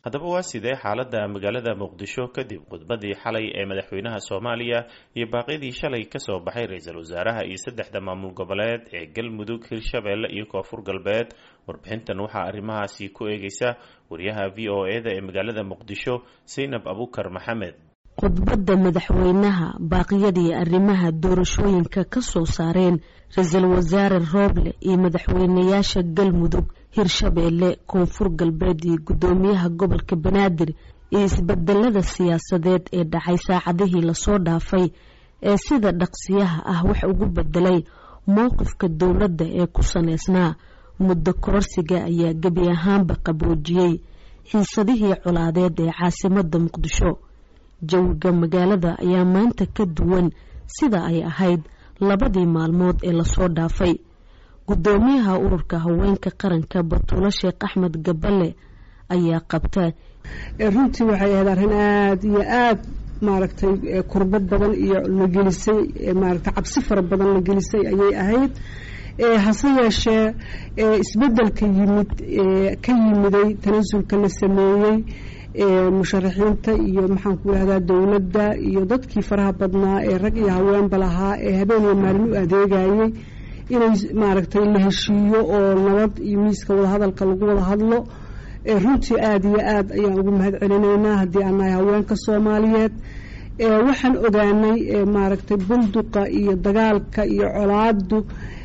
haddaba waa sidee xaaladda magaalada muqdisho kadib khudbadii xalay ee madaxweynaha soomaaliya iyo baaqyadii shalay kasoo baxay ra-iisul wasaaraha iyo saddexda maamul goboleed ee galmudug hirshabeelle iyo koonfur galbeed warbixintan waxaa arrimahaasi ku eegeysa wariyaha v o e da ee magaalada muqdisho saynab abukar maxamed khudbadda madaxweynaha baaqyadii arrimaha doorashooyinka ka soo saareen ra-iisul wasaare rooble iyo madaxweynayaasha galmudug hirshabeelle koonfur galbeed iyo guddoomiyaha gobolka banaadir iyo isbedelada siyaasadeed ee dhacay saacadihii lasoo dhaafay ee sida dhaqsiyaha ah wax ugu bedelay mowqifka dowladda ee ku saneysnaa muddo kororsiga ayaa gebi ahaanba qaboojiyey xiisadihii colaadeed ee caasimada muqdisho jawiga magaalada ayaa maanta ka duwan sida ay ahayd labadii maalmood ee lasoo dhaafay guddoomiyaha ururka haweenka qaranka batuulo sheekh axmed gaballe ayaa qabta runtii waxay ahayd arrin aada iyo aada maaragtay kurbad badan iyo la gelisay maaragtay cabsi fara badan la gelisay ayay ahayd hase yeeshee isbedelka yimid ka yimiday tanasulka la sameeyey musharaxiinta iyo maxaan ku yihahdaa dowladda iyo dadkii faraha badnaa ee rag iyo haweenba lahaa ee habeen iyo maalin u adeegayay inay maaragtay la heshiiyo oo nabad iyo miiska wadahadalka lagu wada hadlo runtii aada iyo aada ayaan ugu mahad celinaynaa haddii aan nahay haweenka soomaaliyeed waxaan ogaanay maaragtay bunduqa iyo dagaalka iyo colaadu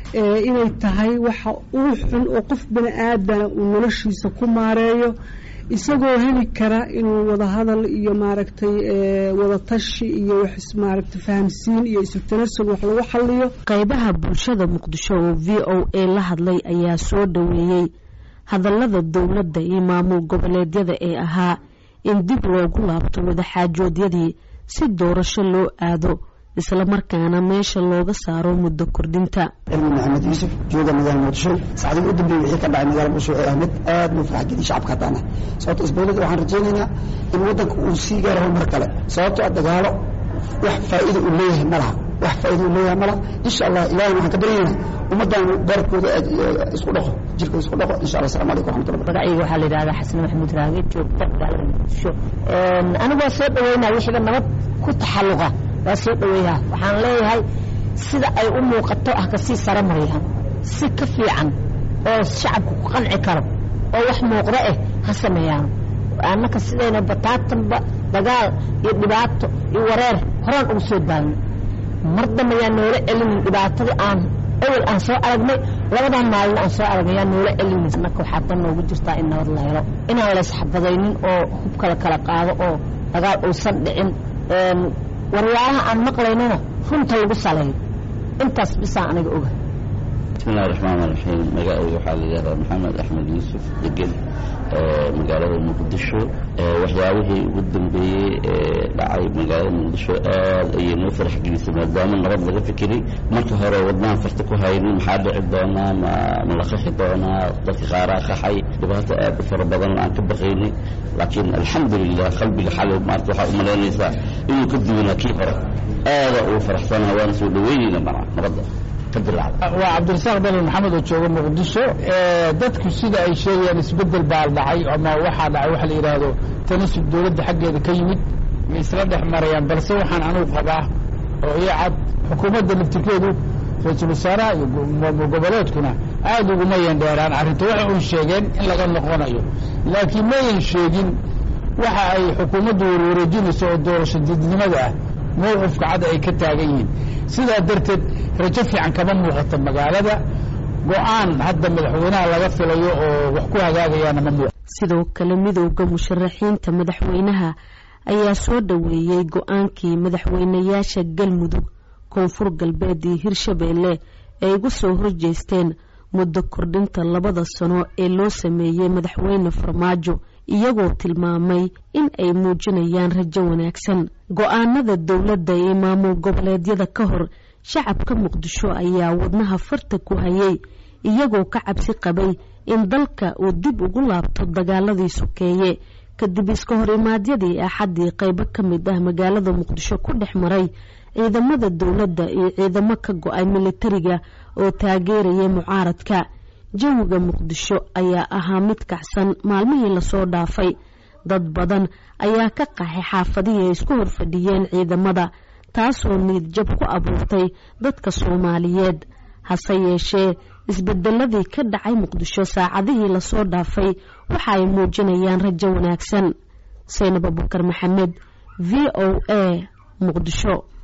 inay tahay waxa uu xun oo qof bani aadana uu noloshiisa ku maareeyo isagoo heli kara inuu wadahadal iyo maaragtay wadatashi iyo wax maaragtay fahamsiin iyo isu tanasul wax lagu xaliyo qaybaha bulshada muqdisho oo v o a la hadlay ayaa soo dhoweeyey hadallada dowladda iyo maamul goboleedyada ee ahaa in dib loogu laabto wadaxaajoodyadii si doorasho loo aado islamarkaana meesha looga saaro muddo kordhinta cilmi maxamed yuusuf jooga magaala muqdisho saacdii u dambeeyey wixii ka dhacay magala muqdisho ee ahmed aad buu farx geliyay shacabka haddaana sababto isbeelada waxaan rajaynaynaa in waddanka uu sii gaaro horumar kale sababto a dagaalo wax faa'iida uu leeyahay ma laha wax faa'iida uu leeyahay ma laha insha allah ilahay waxaan ka baryaynaa ummaddan barabkooda isku dhaqo jirkooda isku dhaqo insha allah assalamu alaykum raxmatullah magacayga waxaa la yidhahdaa xasan maxamuud raage joogta magaalada muqdisho anigu waa soo dhaweynaa wixiiba nabad ku taxalluqa waa soo dhaweeyaa waxaan leeyahay sida ay u muuqato ah kasii sare marayaan si ka fiican oo shacabku ku qanci karo oo wax muuqdo eh ha sameeyaano annaka sidayna bataatanba dagaal iyo dhibaato iyo wareer horaan ugu soo daagno mar dambe yaa noola celinin dhibaatadii aan ewel aan soo aragnay labadan maalin aan soo aragnay yaa noola celinin annaka waxaa dan noogu jirtaa in nabad la helo inaan laysxabadaynin oo hubka la kala qaado oo dagaal uusan dhicin waryaalaha aan maqlaynona runta lagu saleeyo intaas bisaa aniga oga bismillahi raxmaan raxiim magacayga waxaa la yidhahdaa maxamed axmed yuusuf degel magaalada muqdisho waxyaabihii ugu dambeeyey ee dhacay magaalada muqdisho aad ayay noo farax gelisay maadaama nabad laga fikiray marka hore wadnaan farta ku haynin maxaa dhici doonaa ma ma la qaxi doonaa dadka qaaraa qaxay dhibaato aad u fara badan aan ka baqaynay laakiin alxamdulilah qalbiga xalay maarta waxaa u malaynaysaa inuu ka duwanaa kii hore aada ugu faraxsanaa waana soo dhaweynayna mana nabadda waa cabdirasaaq dalil maxamed oo jooga muqdisho dadku sida ay sheegayaan isbedel baa dhacay ama waxaa dhacay waxa la yidhaahdo tanasub dowladda xaggeeda ka yimid ma isla dhex marayaan balse waxaan anugu qabaa oo iyo cad xukuumadda laftirkeedu ra-iisul wasaaraha iyo maamul goboleedkuna aada uguma yandheeraan arrinta waxa uy sheegeen in laga noqonayo laakiin mayan sheegin waxa ay xukuumaddu warwareejinayso oo doorasho didnimada ah mowqifka cad ay ka taagan yihiin sidaa darteed rajo fiican kama muuqato magaalada go-aan hadda madaxweynaha laga filayo oo wax ku hagaagayaana ma muuqato sidoo kale midowda musharaxiinta madaxweynaha ayaa soo dhoweeyey go-aankii madaxweynayaasha galmudug koonfur galbeed iyo hirshabeelle ay ugu soo horjeesteen muddo kordhinta labada sano ee loo sameeyey madaxweyne farmaajo iyagoo tilmaamay in ay muujinayaan rajo wanaagsan go-aanada dowladda ee maamul goboleedyada ka hor shacabka muqdisho ayaa wadnaha farta ku hayay iyagoo ka cabsi qabay in dalka uu dib ugu laabto dagaaladii sokeeye kadib iska hor imaadyadii axaddii qaybo ka mid ah magaalada muqdisho ku dhex maray ciidamada dowladda iyo ciidamo ka go-ay militariga oo taageeraya mucaaradka jawiga muqdisho ayaa ahaa mid kacsan maalmihii lasoo dhaafay dad badan ayaa ka qaxay xaafadihii ay isku horfadhiyeen ciidamada taasoo niidjab ku abuurtay dadka soomaaliyeed hase yeeshee isbedeladii ka dhacay muqdisho saacadihii lasoo dhaafay waxa ay muujinayaan rajo wanaagsan saynab abukar maxamed v o a muqdisho